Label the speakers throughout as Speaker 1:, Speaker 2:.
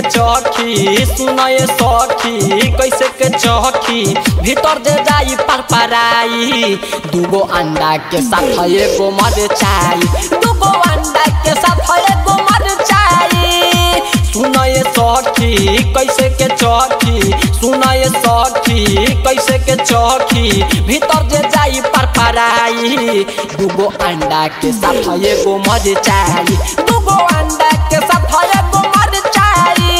Speaker 1: चौकी सुनए सखी कैसे के चौकी भीतर दे जाई पर पराई दूगो अंडा के साथ एगो मरचाई दूगो अंडा के साथ एगो मरचाई सुनए सखी कैसे के चौकी सुनए सखी कैसे के चौकी भीतर जे जाई पर पराई दूगो अंडा के साथ एगो मरचाई दूगो अंडा के साथ एगो मरचाई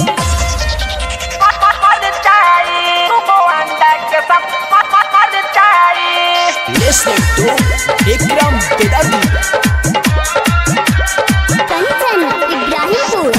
Speaker 1: मरचाई दूगो अंडा के साथ मरचाई
Speaker 2: Listening to Vikram Bedadi.
Speaker 3: Kanchan Ibrahimpur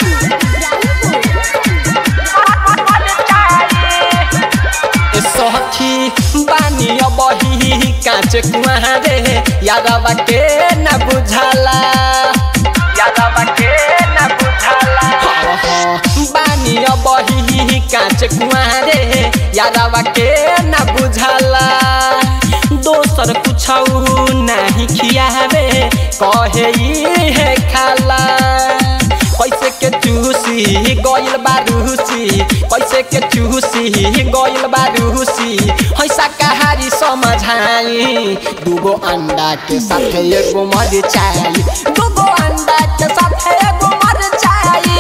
Speaker 1: सखी बानी बही काँच कुआरे यादवा के न बुझाला यादवा के न बुझाला बानी बही काँच कुआरे यादवा के न बुझाला दोसर कुछ नहीं खियावे कहे ई है खाला कैसे के चूसी गइल बारूसी कैसे के चूसी गइल बारूसी हैसा कहारी समझाई दूगो अंडा के साथ एगो मरचाई दूगो अंडा के साथ एगो मरचाई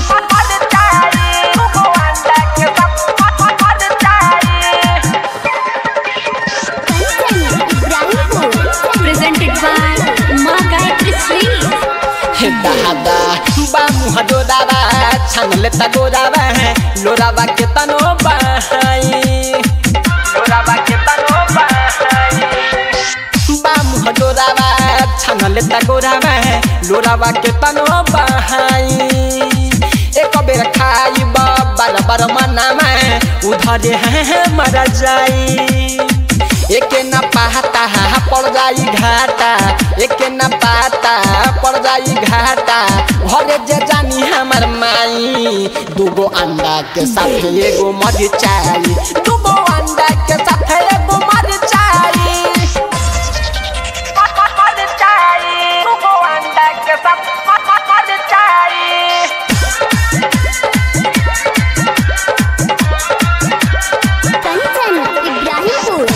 Speaker 1: दूगो अंडा के साथ मरचाई
Speaker 3: कंचन इब्राहिमपुर प्रेजेंटेड बाय माँ गायत्री श्री
Speaker 1: हे दादा बा मुह जोदावा छान लेता गोदावा लोरावा के तनो बहाई लोरावा के तनो बहाई बा मुह जोदावा छान लेता गोदावा लोरावा के तनो बहाई एक बेर खाई बार बार मनामा उधर है मर जाई एक न पाता पड़ जाई घाटा एक न पाता पड़ जाई घाटा घरे जे जानी हमर माई दूगो अंडा के साथ एगो मरचाई दूगो अंडा के साथ एगो मरचाई मरचाई दूगो अंडा के साथ मरचाई
Speaker 3: कंचन इब्राहिमपुर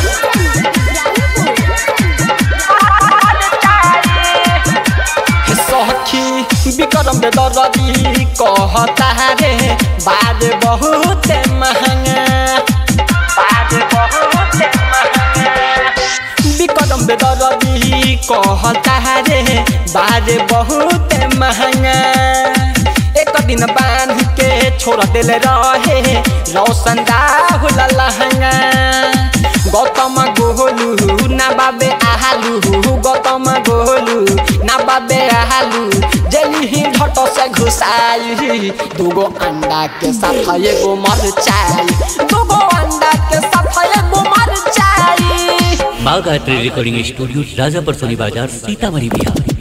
Speaker 1: सखी विक्रम दे दरदी कहता रे बाद बहुत महंगा बाद बहुत महंगा विक्रम दे दरदी कहता रे बाद बहुत महंगा एक दिन बांध के छोड़ दिल रहे रोशन राहुल लहंगा गौतम गोलू ना बाबे आलू गौतम गोलू ना बाबे आलू जली ही घटो से घुसाई दूगो अंडा के साथ एगो मरचाई दूगो अंडा के साथ एगो मरचाई
Speaker 4: माँ गायत्री रिकॉर्डिंग स्टूडियो राजापुर सोनी बाजार सीतामढ़ी बिहार